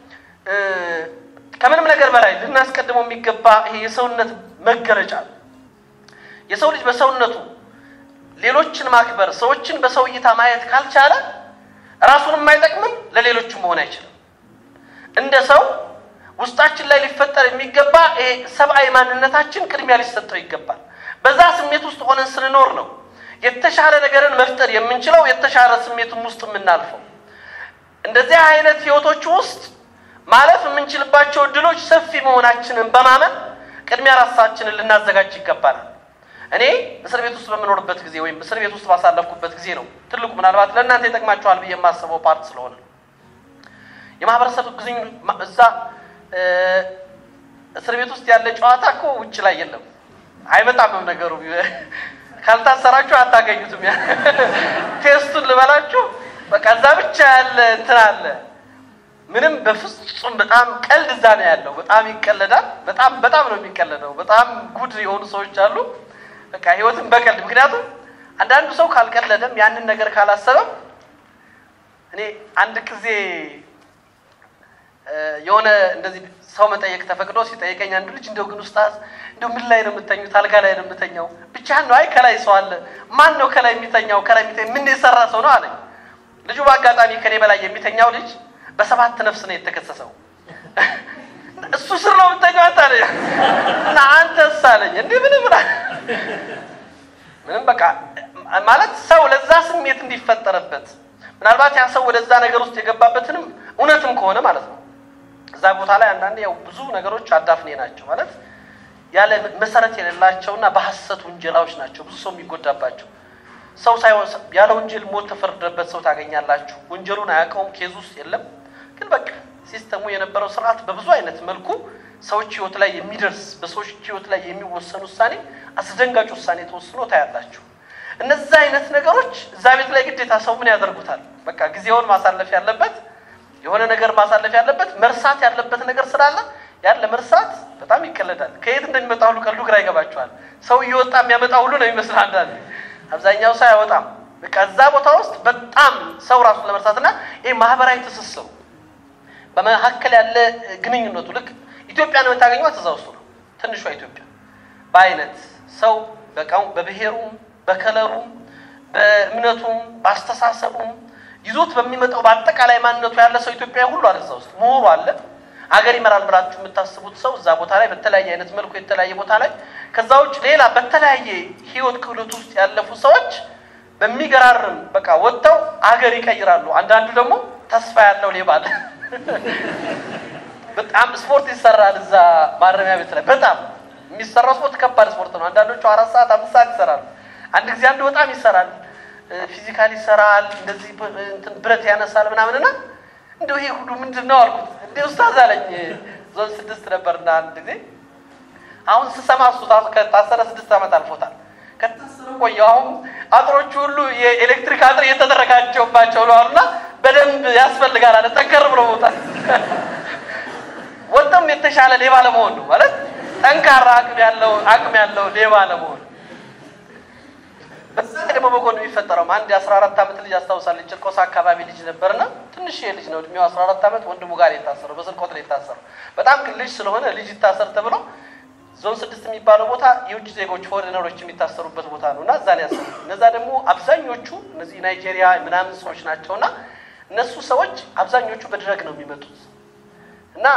Speaker 2: ከምንም ነገር በላይ ልናስቀድመው የሚገባ ይሄ የሰውነት መገለጫ ነው። የሰው ልጅ በሰውነቱ ሌሎችን ማክበር ሰዎችን በሰው እይታ ማየት ካልቻለ ራሱንም አይጠቅምም፣ ለሌሎችም መሆን አይችልም። እንደ ሰው ውስጣችን ላይ ሊፈጠር የሚገባ ይሄ ሰብአዊ ማንነታችን ቅድሚያ ሊሰጠው ይገባል። በዛ ስሜት ውስጥ ሆነን ስንኖር ነው የተሻለ ነገርን መፍጠር የምንችለው፣ የተሻለ ስሜትም ውስጥ የምናልፈው። እንደዚህ አይነት ህይወቶች ውስጥ ማለፍ የምንችልባቸው እድሎች ሰፊ መሆናችንን በማመን ቅድሚያ ራሳችንን ልናዘጋጅ ይገባናል። እኔ እስር ቤት ውስጥ በምኖርበት ጊዜ ወይም እስር ቤት ውስጥ ባሳለፍኩበት ጊዜ ነው ትልቁ ምናልባት ለእናንተ ይጠቅማችኋል ብዬ የማስበው ፓርት ስለሆነ የማህበረሰብ ግዝኝ እዛ እስር ቤት ውስጥ ያለ ጨዋታ እኮ ውጭ ላይ የለም፣ አይመጣምም ነገሩ። ካልታሰራችሁ አታገኙትም። ያ ቴስቱን ልበላችሁ፣ በቃ እዛ ብቻ ያለ እንትን አለ። ምንም በፍጹም በጣም ቀልድ እዛ ነው ያለው። በጣም ይቀለዳል። በጣም በጣም ነው የሚቀለደው። በጣም ጉድ የሆኑ ሰዎች አሉ። በቃ ህይወትን በቀልድ ምክንያቱም አንዳንዱ ሰው ካልቀለደም ያንን ነገር ካላሰበም እኔ አንድ ጊዜ የሆነ እንደዚህ ሰው መጠየቅ ተፈቅዶ ሲጠይቀኝ አንዱ ልጅ እንደው ግን ኡስታዝ እንደው ምን ላይ ነው የምተኙት? አልጋ ላይ ነው የምተኛው። ብቻህን ነው? አይ ከላይ ሰው አለ። ማን ነው ከላይ የሚተኛው? ከላይ የሚተኛ ምን የሰራ ሰው ነው አለኝ። ልጁ በአጋጣሚ ከኔ በላይ የሚተኛው ልጅ በሰባት ነፍስ ነው የተከሰሰው። እሱ ስር ነው የምተኛው አንተ አለኝ እና አንተስ አለኝ እንዲህ ምንም ብላ ምንም በቃ ማለት ሰው ለዛ ስሜት እንዲፈጠርበት ምናልባት ያ ሰው ወደዛ ነገር ውስጥ የገባበትንም እውነትም ከሆነ ማለት ነው እዛ ቦታ ላይ አንዳንዴ ያው ብዙ ነገሮች አዳፍኔ ናቸው ማለት ያለ መሰረት የሌላቸውና በሐሰት ውንጀላዎች ናቸው ብዙ ሰው የሚጎዳባቸው። ሰው ሳይሆን ያለ ወንጀል ሞት ተፈርደበት ሰው ታገኛላችሁ። ወንጀሉን አያውቀውም፣ ኬዝ ውስጥ የለም። ግን በቃ ሲስተሙ የነበረው ስርዓት በብዙ አይነት መልኩ ሰዎች ህይወት ላይ የሚደርስ በሰዎች ህይወት ላይ የሚወሰን ውሳኔ አስደንጋጭ ውሳኔ ተወስኖ ታያላችሁ። እነዛ አይነት ነገሮች እዛ ቤት ላይ ግዴታ ሰው ምን ያደርጉታል? በቃ ጊዜውን ማሳለፍ ያለበት የሆነ ነገር ማሳለፍ ያለበት መርሳት ያለበት ነገር ስላለ ያን ለመርሳት በጣም ይቀለዳል። ከየት እንደሚመጣ ሁሉ ቀልዱ ግራ ይገባቸዋል። ሰው እየወጣ የሚያመጣ ሁሉ ነው የሚመስለው አንዳንዴ። አብዛኛው ሰው አይወጣም። በቃ እዛ ቦታ ውስጥ በጣም ሰው ራሱን ለመርሳትና ይህ ማህበራዊ ትስስሩ በመካከል ያለ ግንኙነቱ ልክ ኢትዮጵያን የምታገኟት እዛ ውስጡ ነው። ትንሿ ኢትዮጵያ በአይነት ሰው በቃው በብሔሩም በከለሩም በእምነቱም በአስተሳሰቡም ይዞት በሚመጣው በአጠቃላይ ማንነቱ ያለ ሰው ኢትዮጵያ ሁሉ አለ እዛ ውስጥ ምሁሩ አለ አገር ይመራል ብላችሁ የምታስቡት ሰው እዛ ቦታ ላይ በተለያየ አይነት መልኩ የተለያየ ቦታ ላይ ከዛ ውጭ ሌላ በተለያየ ህይወት ክህሎት ውስጥ ያለፉ ሰዎች በሚገራርም በቃ ወጥተው አገር ይቀይራሉ። አንዳንዱ ደግሞ ተስፋ ያለው ሌባ አለ። በጣም ስፖርት ይሰራል እዛ ማረሚያ ቤት ላይ በጣም የሚሰራው ስፖርት ከባድ ስፖርት ነው። አንዳንዶቹ አራት ሰዓት አምስት ሰዓት ይሰራሉ። አንድ ጊዜ አንዱ በጣም ይሰራል፣ ፊዚካል ይሰራል፣ እንደዚህ እንትን ብረት ያነሳል ምናምን እና እንደው ይሄ ሁሉ ምንድን ነው አልኩት። እንደ ኡስታዝ አለኝ ዞን ስድስት ነበርና አንድ ጊዜ አሁን ስሰማ እሱ ከታሰረ ስድስት ዓመት አልፎታል። ከታሰረ ቆየሁ። አሁን አጥሮቹ ሁሉ የኤሌክትሪክ አጥር እየተደረጋቸውባቸው ነው አሉና በደንብ ያስፈልጋል አለ። ጠንከር ብሎ መውጣት ወጥቶም የተሻለ ሌባ ለመሆን ነው ማለት ጠንካራ አቅም ያለው አቅም ያለው ሌባ ለመሆን በዛ ደግሞ በጎን የሚፈጠረው አንድ የአስራ አራት ዓመት ልጅ አስታውሳለሁ። ጭርቆስ አካባቢ ልጅ ነበርና ትንሽ ልጅ ነው እድሜው አስራ አራት ዓመት ወንድሙ ጋር የታሰረው በስርቆት ነው የታሰረው። በጣም ግን ልጅ ስለሆነ ልጅ ይታሰር ተብሎ ዞን ስድስት የሚባለው ቦታ የውጭ ዜጎች ፎሬነሮች የሚታሰሩበት ቦታ ነው እና እዛ ነው ያሰሩ። እነዛ ደግሞ አብዛኞቹ እነዚህ ናይጄሪያ ምናምን ሰዎች ናቸውና እነሱ ሰዎች አብዛኞቹ በድረግ ነው የሚመጡት እና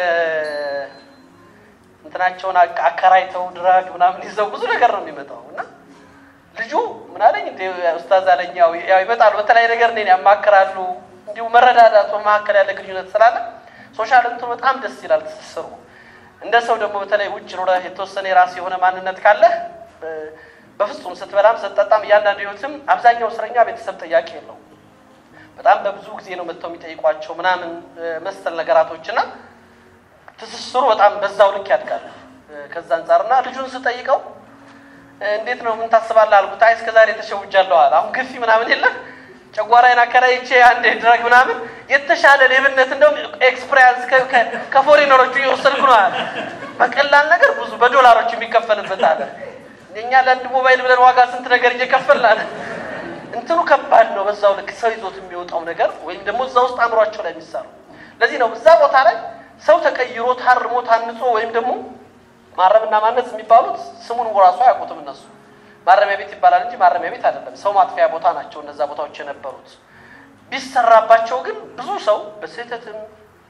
Speaker 2: እንትናቸውን አከራይተው ድራግ ምናምን ይዘው ብዙ ነገር ነው የሚመጣው እና ልጁ ምን አለኝ እንደ ኡስታዝ አለኝ ያው ያው ይመጣሉ በተለያየ ነገር እኔን ያማክራሉ። እንዲሁ መረዳዳቱ መካከል ያለ ግንኙነት ስላለ ሶሻል እንትኑ በጣም ደስ ይላል ትስስሩ። እንደ ሰው ደግሞ በተለይ ውጭ ኖረህ የተወሰነ የራስ የሆነ ማንነት ካለህ በፍጹም ስትበላም ስትጠጣም እያንዳንዱ ህይወትም አብዛኛው እስረኛ ቤተሰብ ጥያቄ የለውም። በጣም በብዙ ጊዜ ነው መጥተው የሚጠይቋቸው ምናምን መሰል ነገራቶችና ትስስሩ በጣም በዛው ልክ ያድጋል። ከዛ አንጻርና ልጁን ስጠይቀው እንዴት ነው ምን ታስባለህ አልኩት። አይ እስከ ዛሬ ተሸውጃለሁ አለ። አሁን ግፊ ምናምን የለም ጨጓራዬን አከራይቼ አንዴ ድረግ ምናምን የተሻለ ሌብነት እንደውም ኤክስፕሪያንስ ከፎሬነሮቹ እየወሰድኩ ነው አለ። በቀላል ነገር ብዙ በዶላሮች የሚከፈልበት አለ። እኛ ለአንድ ሞባይል ብለን ዋጋ ስንት ነገር እየከፈልን አለ። እንትኑ ከባድ ነው። በዛው ልክ ሰው ይዞት የሚወጣው ነገር ወይም ደግሞ እዛ ውስጥ አእምሯቸው ላይ የሚሰሩ ለዚህ ነው እዛ ቦታ ላይ ሰው ተቀይሮ ታርሞ ታንጾ ወይም ደግሞ ማረምና ማነጽ የሚባሉት ስሙን ራሱ አያውቁትም እነሱ። ማረሚያ ቤት ይባላል እንጂ ማረሚያ ቤት አይደለም። ሰው ማጥፊያ ቦታ ናቸው እነዛ ቦታዎች የነበሩት። ቢሰራባቸው ግን ብዙ ሰው በስህተትም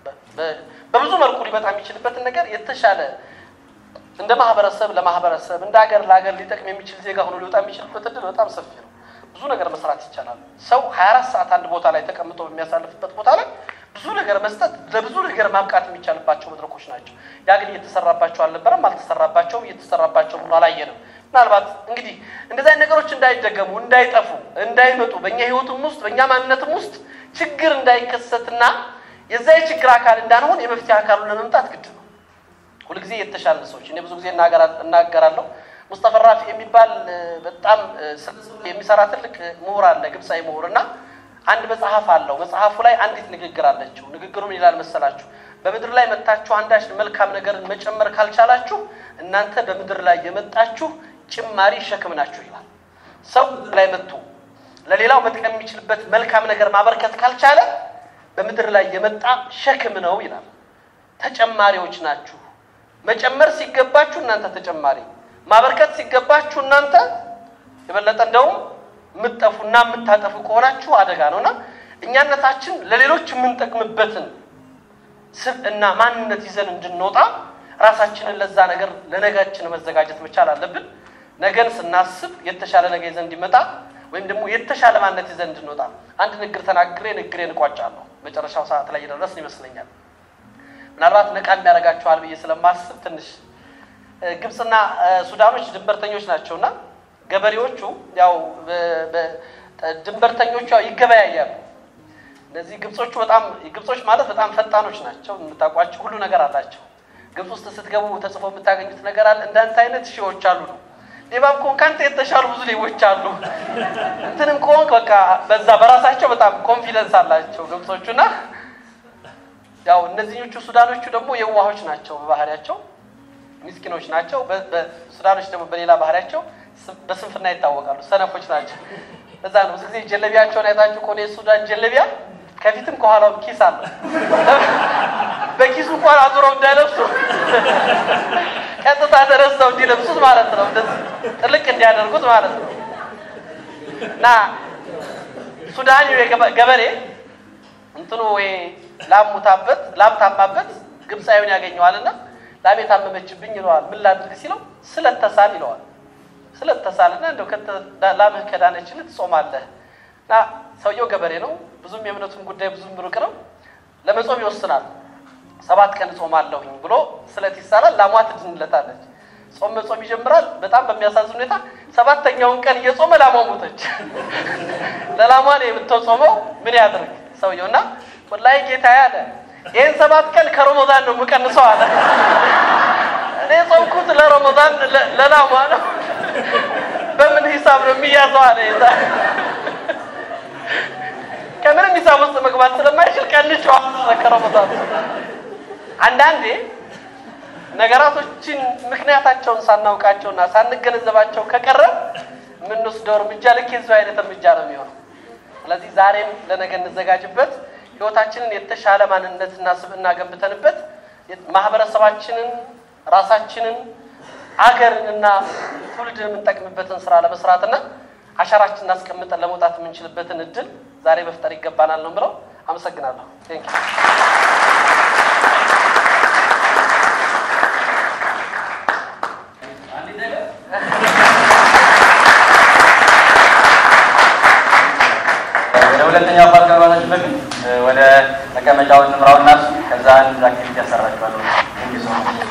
Speaker 2: በብዙ መልኩ ሊመጣ የሚችልበትን ነገር የተሻለ እንደ ማህበረሰብ ለማህበረሰብ እንደ ሀገር ለሀገር ሊጠቅም የሚችል ዜጋ ሆኖ ሊወጣ የሚችልበት እድል በጣም ሰፊ ነው። ብዙ ነገር መስራት ይቻላል። ሰው 24 ሰዓት አንድ ቦታ ላይ ተቀምጦ በሚያሳልፍበት ቦታ ላይ ብዙ ነገር መስጠት ለብዙ ነገር ማብቃት የሚቻልባቸው መድረኮች ናቸው። ያ ግን እየተሰራባቸው አልነበረም፣ አልተሰራባቸውም፣ እየተሰራባቸው ሆኖ አላየንም። ምናልባት እንግዲህ እንደዚህ አይነት ነገሮች እንዳይደገሙ፣ እንዳይጠፉ፣ እንዳይመጡ በእኛ ህይወትም ውስጥ በእኛ ማንነትም ውስጥ ችግር እንዳይከሰትና የዛ የችግር አካል እንዳንሆን የመፍትሄ አካሉን ለመምጣት ግድ ነው። ሁልጊዜ የተሻለ ሰዎች እኔ ብዙ ጊዜ እናገራለሁ። ሙስጠፋ ራፊ የሚባል በጣም የሚሰራ ትልቅ ምሁር አለ፣ ግብፃዊ ምሁር እና አንድ መጽሐፍ አለው። መጽሐፉ ላይ አንዲት ንግግር አለችው። ንግግሩ ምን ይላል መሰላችሁ? በምድር ላይ መጥታችሁ አንዳች መልካም ነገርን መጨመር ካልቻላችሁ እናንተ በምድር ላይ የመጣችሁ ጭማሪ ሸክም ናችሁ ይላል። ሰው ላይ መጥቶ ለሌላው መጥቀም የሚችልበት መልካም ነገር ማበርከት ካልቻለ በምድር ላይ የመጣ ሸክም ነው ይላል። ተጨማሪዎች ናችሁ። መጨመር ሲገባችሁ እናንተ ተጨማሪ፣ ማበርከት ሲገባችሁ እናንተ የበለጠ እንደውም የምትጠፉና የምታጠፉ ከሆናችሁ አደጋ ነውና እኛነታችን ለሌሎች የምንጠቅምበትን ስብዕና ማንነት ይዘን እንድንወጣ ራሳችንን ለዛ ነገር ለነጋችን መዘጋጀት መቻል አለብን። ነገን ስናስብ የተሻለ ነገ ይዘን እንዲመጣ ወይም ደግሞ የተሻለ ማንነት ይዘን እንድንወጣ አንድ ንግር ተናግሬ ንግሬን እቋጫለሁ። መጨረሻው ሰዓት ላይ የደረስን ይመስለኛል። ምናልባት ነቃ የሚያደርጋቸዋል ብዬ ስለማስብ ትንሽ ግብፅና ሱዳኖች ድንበርተኞች ናቸውና ገበሬዎቹ ያው ድንበርተኞቹ ያው ይገበያያሉ። እነዚህ ግብጾቹ በጣም ግብጾች ማለት በጣም ፈጣኖች ናቸው። የምታውቋቸው ሁሉ ነገር አላቸው። ግብፅ ውስጥ ስትገቡ ተጽፎ የምታገኙት ነገር አለ። እንዳንተ አይነት ሺዎች አሉ ነው። ሌባም ከሆንክ ከአንተ የተሻሉ ብዙ ሌቦች አሉ። እንትንም ከሆንክ በቃ በዛ በራሳቸው በጣም ኮንፊደንስ አላቸው ግብጾቹና ያው እነዚህኞቹ ሱዳኖቹ ደግሞ የዋሆች ናቸው በባህሪያቸው ሚስኪኖች ናቸው። ሱዳኖች ደግሞ በሌላ ባህሪያቸው በስንፍና ይታወቃሉ። ሰነፎች ናቸው። እዛ ነው ብዙ ጊዜ ጀለቢያቸውን አይታችሁ ከሆነ የሱዳን ጀለቢያ ከፊትም ከኋላውም ኪስ አለው። በኪሱ እንኳን አዙረው እንዳይለብሱ ቀጥታ ተነስተው እንዲለብሱት ማለት ነው። እንደዚህ ጥልቅ እንዲያደርጉት ማለት ነው። እና ሱዳን ገበሬ እንትኑ ወይ ላም ሙታበት ላም ታማበት ግብፃዊውን ያገኘዋልና ላም የታመመችብኝ ይለዋል። ምን ላድርግ ሲለው ስለተሳል ይለዋል። ስለተሳልና እንደው ላምህ ከዳነችልህ ትጾማለህ። እና ሰውየው ገበሬ ነው። ብዙም የእምነቱን ጉዳይ ብዙም ሩቅ ነው። ለመጾም ይወስናል። ሰባት ቀን እጾማለሁኝ ብሎ ስለት ይሳላል። ላሟ ትድንለታለች። ጾም መጾም ይጀምራል። በጣም በሚያሳዝን ሁኔታ ሰባተኛውን ቀን እየጾመ ላሟ ሞተች። ለላሟ ነው የምትጾመው። ምን ያድርግ ሰውየው እና ወላሂ ጌታ ያለ ይህን ሰባት ቀን ከረመዳን ነው የምቀንሰው አለ። እኔ ጾምኩት ለረመዳን ለላሟ ነው። በምን ሂሳብ ነው የሚያዘው አለ። ከምንም ሂሳብ ውስጥ መግባት ስለማይችል ቀንቼው ከረመዳን አንዳንዴ ነገራቶችን ምክንያታቸውን ሳናውቃቸውና ሳንገነዘባቸው ከቀረ የምንወስደው እርምጃ ልክ የዚሁ አይነት እርምጃ ነው የሚሆነው። ስለዚህ ዛሬም ለነገ እንዘጋጅበት። ህይወታችንን የተሻለ ማንነትና ስብዕና ገንብተንበት ማህበረሰባችንን፣ ራሳችንን፣ አገርንና ትውልድን የምንጠቅምበትን ስራ ለመስራትና አሻራችንን አስቀምጠን ለመውጣት የምንችልበትን እድል ዛሬ መፍጠር ይገባናል ነው ብለው አመሰግናለሁ። ቴንክ
Speaker 1: ወደ ሁለተኛው ፓርት ከመግባታችን በፊት ወደ መቀመጫውን ንምራውና ከዛ አንድ አክቲቪቲ ያሰራችኋለሁ።